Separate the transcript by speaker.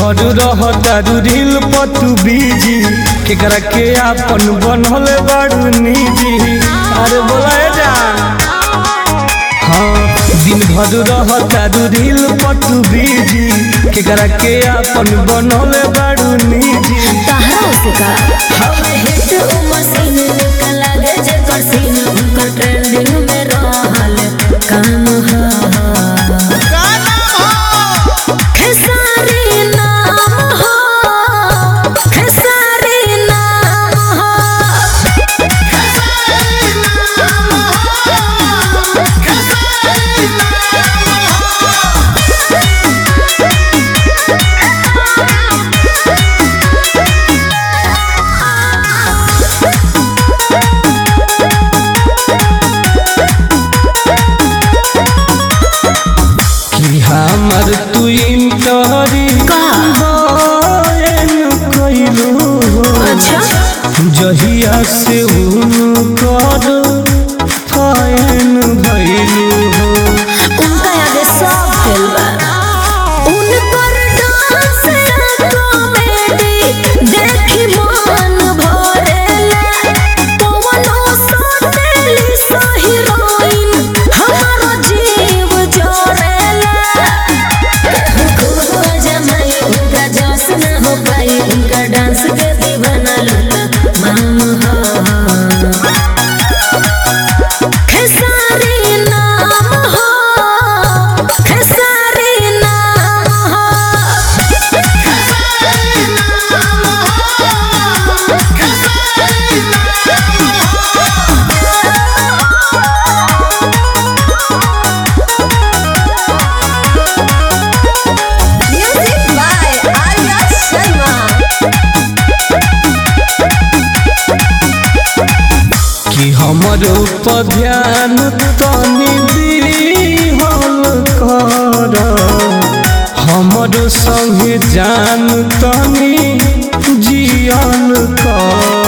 Speaker 1: भर रहतारू reel पतू busy केकरा के आपन बनल बाड़ू निजी अरे बोला जा हाँ दिन भर रहतारू रील पतू बीजी केकरा के आपन बनल बाड़ू निजी
Speaker 2: तहरा से का हवे हिट उ मशीन निकल लागे जेकर सीन उनकर ट्रेंडिंग में रहल काम ह खेसारी नाम हो खेसारी नाम हो
Speaker 1: कि हमर तू इंटरी
Speaker 2: का?
Speaker 1: कइलू
Speaker 2: अच्छा
Speaker 1: जहिया से उनकर फैन भइलू हो
Speaker 2: उनका आगे सब फेल बा उनकर डांस कॉमेडी देखी मन भरेला पवनो सोतेली सो हीरोइन हमारो जीव जोरेला खूब जमाई उनका जोश न हो पाई उनका डांस के दीवाना लूटा माम हो खेसारी नाम हो खेसारी नाम हो म्यूजिक बाय आर्या शर्मा
Speaker 1: कि हमर ऊपर ध्यान तनी दिहल कर हमर संगे जान तनी जियन कर